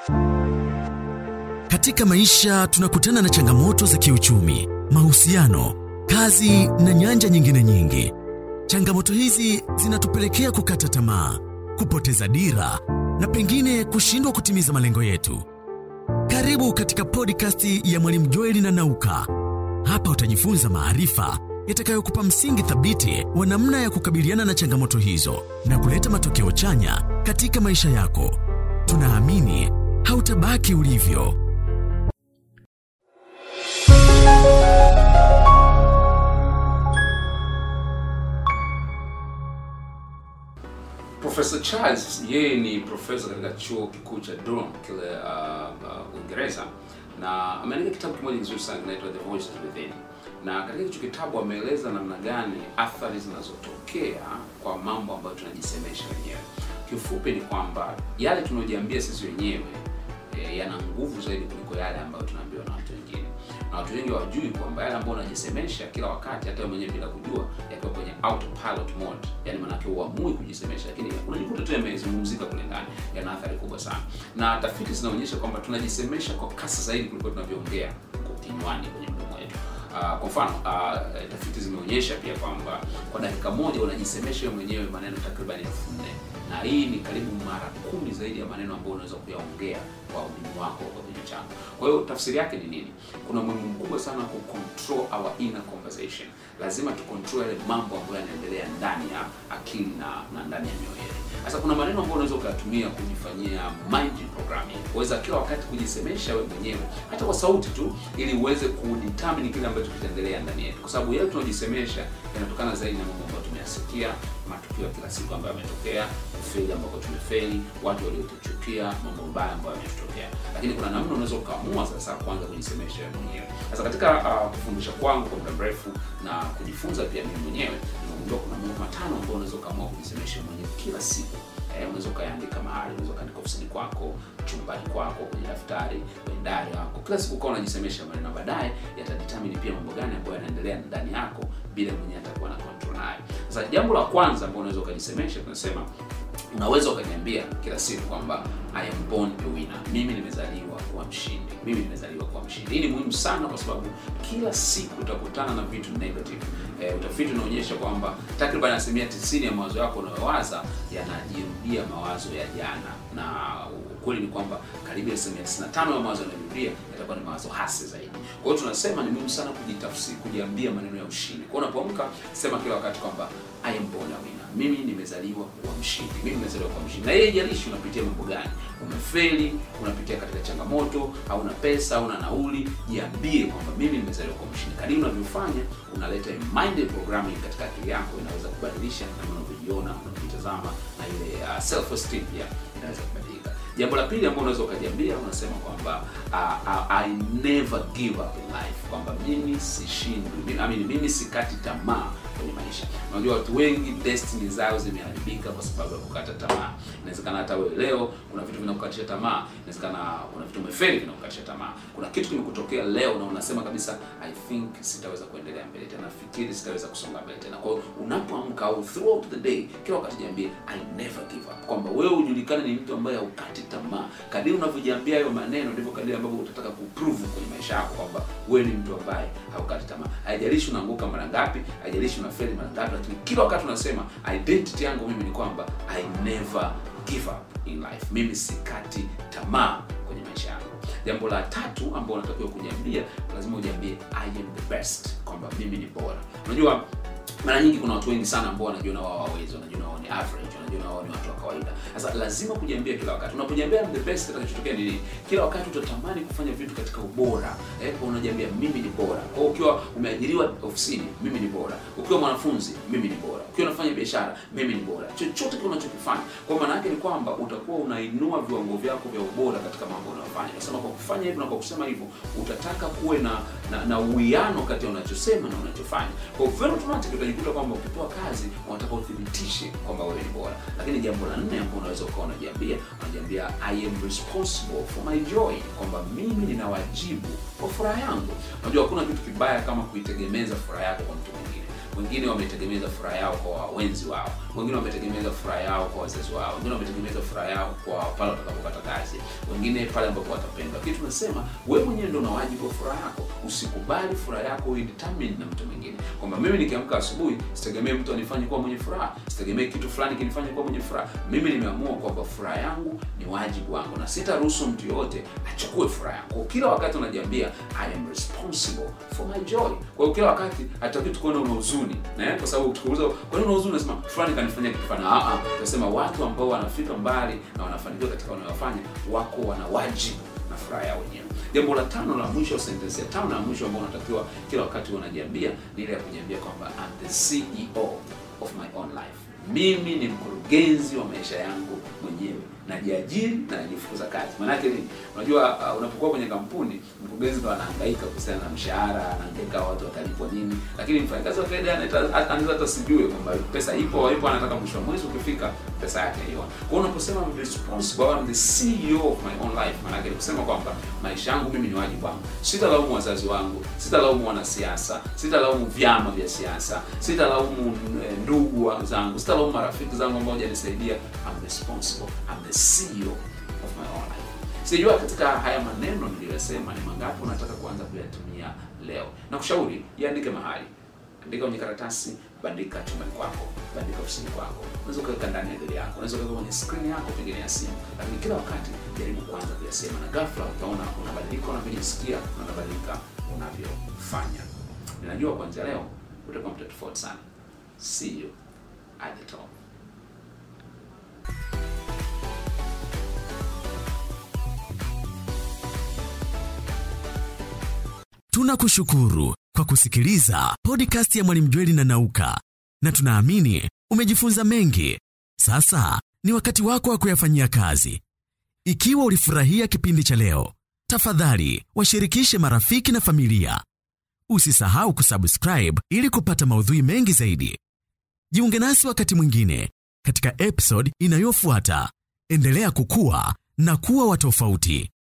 Katika maisha tunakutana na changamoto za kiuchumi, mahusiano, kazi na nyanja nyingine nyingi. Changamoto hizi zinatupelekea kukata tamaa, kupoteza dira na pengine kushindwa kutimiza malengo yetu. Karibu katika podcast ya Mwalimu Joeli na Nauka. Hapa utajifunza maarifa yatakayokupa msingi thabiti wa namna ya kukabiliana na changamoto hizo na kuleta matokeo chanya katika maisha yako. Tunaamini hautabaki ulivyo. Profesa Charles yeye ni profesa katika chuo kikuu cha Durham kile uh, uh, Uingereza na ameandika kitabu kimoja kizuri sana kinaitwa The Voices Within, na katika hicho kitabu ameeleza namna gani athari zinazotokea kwa mambo ambayo tunajisemesha wenyewe. Kiufupi ni kwamba yale tunayojiambia sisi wenyewe e, yana nguvu zaidi kuliko yale ambayo tunaambiwa na watu wengine na watu wengi hawajui kwamba yale ambayo unajisemesha kila wakati, hata wewe mwenyewe bila kujua, yakiwa kwenye autopilot mode, yani maanake uamui kujisemesha, lakini unajikuta tu yamezungumzika kule ndani, yana athari kubwa sana. Na tafiti zinaonyesha kwamba tunajisemesha kwa kasi zaidi kuliko tunavyoongea kinywani kwenye mdomo wetu. Uh, kwa mfano uh, tafiti zimeonyesha pia kwamba kwa dakika moja unajisemesha wewe mwenyewe maneno takriban elfu nne na hii ni karibu mara kumi zaidi ya maneno ambayo unaweza kuyaongea kwa ulimi wako kwa kinywa chako. Kwa hiyo tafsiri yake ni nini? Kuna umuhimu mkubwa sana ku control our inner conversation. Lazima tu control yale mambo ambayo yanaendelea ndani ya akili na, na ndani ya mioyo yetu. Sasa kuna maneno ambayo unaweza ukayatumia kujifanyia mind programming, uweza kila wakati kujisemesha wewe mwenyewe hata kwa sauti tu, ili uweze kudetermine kile ambacho kitaendelea ndani yetu, kwa sababu yale tunajisemesha yanatokana zaidi na mambo ambayo tumeyasikia, matukio ya kila siku ambayo yametokea, kufeli ambako tumefeli, watu waliotuchukia, mambo mabaya ambayo yametutokea. Lakini kuna namna unaweza ukaamua sasa kuanza kujisemesha wewe mwenyewe. Sasa katika uh, kufundisha kwangu kwa muda mrefu na kujifunza pia mimi mwenyewe nimegundua kuna mambo matano ambayo unaweza ukaamua kujisemesha mwenyewe kila siku. Eh, unaweza ukaandika mahali, unaweza ukaandika ofisini kwako, chumbani kwako, kwenye daftari, kwenye diary yako. Kila siku ukawa unajisemesha maneno, baadaye yatadetermine pia mambo gani ambayo yanaendelea ndani yako bila mwenyewe atakuwa na control nayo. Sasa jambo la kwanza ambalo unaweza ukajisemesha, tunasema unaweza ukaniambia kila siku kwamba I am born a winner, mimi nimezaliwa kuwa mshindi, mimi nimezaliwa kuwa mshindi. Hii ni muhimu sana kwa sababu kila siku utakutana na vitu negative. E, utafiti unaonyesha kwamba takriban asilimia 90 ya mawazo yako unayowaza yanajirudia mawazo ya jana, na ukweli ni kwamba karibu asilimia 95 ya mawazo yanayorudia yatakuwa ni mawazo hasi zaidi. Kwa hiyo tunasema ni muhimu sana kujitafsiri, kujiambia maneno ya ushindi. Kwa hiyo unapoamka, sema kila wakati kwamba I am born a winner, mimi nimezaliwa kuwa mshindi, mimi nimezaliwa kuwa mshindi. Na yeye jalishi unapitia mambo gani, umefeli, unapitia katika changamoto, au una pesa au una nauli, jiambie kwamba mimi nimezaliwa kuwa mshindi. Kadiri unavyofanya unaleta mind programming katika akili yako, inaweza kubadilisha namna unavyojiona, unavyotazama na ile uh, self esteem pia inaweza kubadilika. Jambo la pili ambalo unaweza ukajiambia, unasema kwamba uh, uh, I never give up in life, kwamba mimi sishindwi, I mean, mimi sikati tamaa kwenye maisha. Unajua watu wengi destiny zao zimeharibika kwa sababu ya kukata tamaa. Inawezekana hata wewe leo kuna vitu vinakukatisha tamaa, inawezekana kuna vitu umefeli vinakukatisha tamaa. Kuna kitu kimekutokea leo na unasema kabisa I think sitaweza kuendelea mbele tena, nafikiri sitaweza kusonga mbele tena. Kwa hiyo unapoamka au throughout the day, kila wakati jiambie I never give up, kwamba wewe ujulikane ni mtu ambaye haukati tamaa. Kadiri unavyojiambia hayo maneno, ndivyo kadiri ambavyo utataka kuprove kwenye maisha yako kwamba wewe ni mtu ambaye haukati tamaa. Haijalishi unaanguka mara ngapi, haijalishi unafeli mara ngapi, lakini kila wakati unasema identity yangu mimi ni kwamba I never give up in life, mimi sikati tamaa kwenye maisha yangu. Jambo la tatu ambalo unatakiwa kujiambia, lazima ujiambie I am the best, kwamba mimi ni bora. Unajua mara nyingi kuna watu wengi sana ambao wanajiona wao hawawezi, wanajiona wao ni average, wanajiona wao ni watu wa kawaida. Sasa lazima kujiambia kila wakati. Unapojiambia I'm the best, kitakachotokea ni nini? Kila wakati utatamani kufanya vitu katika ubora. Eh, kwa unajiambia mimi ni bora. Kwa hiyo ukiwa umeajiriwa ofisini, mimi ni bora. Ukiwa mwanafunzi, mimi ni bora. Ukiwa unafanya biashara, mimi ni bora. Chochote kile unachokifanya. Kwa maana yake ni kwamba utakuwa unainua viwango vyako vya ubora katika mambo unayofanya. Nasema kwa kufanya hivyo na kwa kusema hivyo, utataka kuwe na na, na uwiano kati ya unachosema na unachofanya. Kwa hiyo very automatic utajikuta kwamba ukipewa kazi unataka uthibitishe kwamba wewe ni bora. Lakini jambo la nne ambalo unaweza ukawa unajiambia, unajiambia I am responsible for my joy, kwamba mimi nina wajibu kwa furaha yangu. Unajua hakuna kitu kibaya kama kuitegemeza furaha yako kwa mtu mwingine. Wengine wametegemeza furaha yao kwa wenzi wao, wengine wametegemeza furaha yao kwa wazazi wao, wengine wametegemeza furaha yao kwa pale watakapopata kazi, wengine pale ambapo watapendwa. Lakini tunasema wewe mwenyewe ndio una wajibu wa furaha yako. Usikubali furaha yako idetermine na mtu mwingine, kwamba mimi nikiamka asubuhi sitegemee mtu anifanye kuwa mwenye furaha, sitegemee kitu fulani kinifanye kuwa mwenye furaha. Mimi nimeamua kwamba furaha yangu ni wajibu wangu, na sitaruhusu mtu yoyote achukue furaha yangu. Kila wakati unajiambia I am responsible for my joy. Kwa hiyo kila wakati hataki tukuone una huzuni, eh, kwa sababu tukuuliza kwa nini una huzuni, unasema fulani kanifanyia kitu fulani. Ah ah, tunasema watu ambao wanafika mbali na wanafanikiwa katika wanayofanya wako wana wajibu na furaha yao wenyewe. Jambo la tano la mwisho, sentensi ya tano na mwisho ambao unatakiwa kila wakati unajiambia ni ile ya kujiambia kwamba I'm the CEO of my own life. Mimi ni mkurugenzi wa maisha yangu mwenyewe, najiajiri na najifukuza kazi. Maanake nini? Unajua, uh, unapokuwa kwenye kampuni, mkurugenzi ndo anahangaika kuhusiana na mshahara, anahangaika watu watalipwa nini, lakini mfanyakazi wa kawaida anaita- anaweza hata sijue kwamba pesa ipo au ipo, anataka mwisho wa mwezi ukifika pesa yake hiyo. Kwa hiyo unaposema I'm responsible, I'm the CEO of my own life, maanake ni kusema kwamba maisha yangu mimi ni wajibu wangu. Sitalaumu wazazi wangu, sitalaumu wanasiasa, sitalaumu vyama vya siasa, sitalaumu eh, ndugu wa- zangu, sitalaumu marafiki zangu ambao hawajanisaidia. I'm responsible, I'm the CEO of my own life. Sijua katika haya maneno niliyosema ni mangapi unataka kuanza kuyatumia leo. Na kushauri yaandike mahali, andika kwenye karatasi, bandika chumbani kwako, bandika ofisini kwako, unaweza ukaweka ndani ya gari yako, unaweza ukaweka kwenye skrini yako pengine ya simu, lakini kila wakati jaribu kuanza kuyasema, na ghafla utaona unabadilika unavyojisikia na unabadilika unavyofanya. Ninajua kuanzia leo utakuwa mtu tofauti sana. See you at the top. Tunakushukuru kwa kusikiliza podcast ya Mwalimu Jweli na Nauka, na tunaamini umejifunza mengi. Sasa ni wakati wako wa kuyafanyia kazi. Ikiwa ulifurahia kipindi cha leo, tafadhali washirikishe marafiki na familia. Usisahau kusubscribe ili kupata maudhui mengi zaidi. Jiunge nasi wakati mwingine katika episode inayofuata. Endelea kukua na kuwa wa tofauti.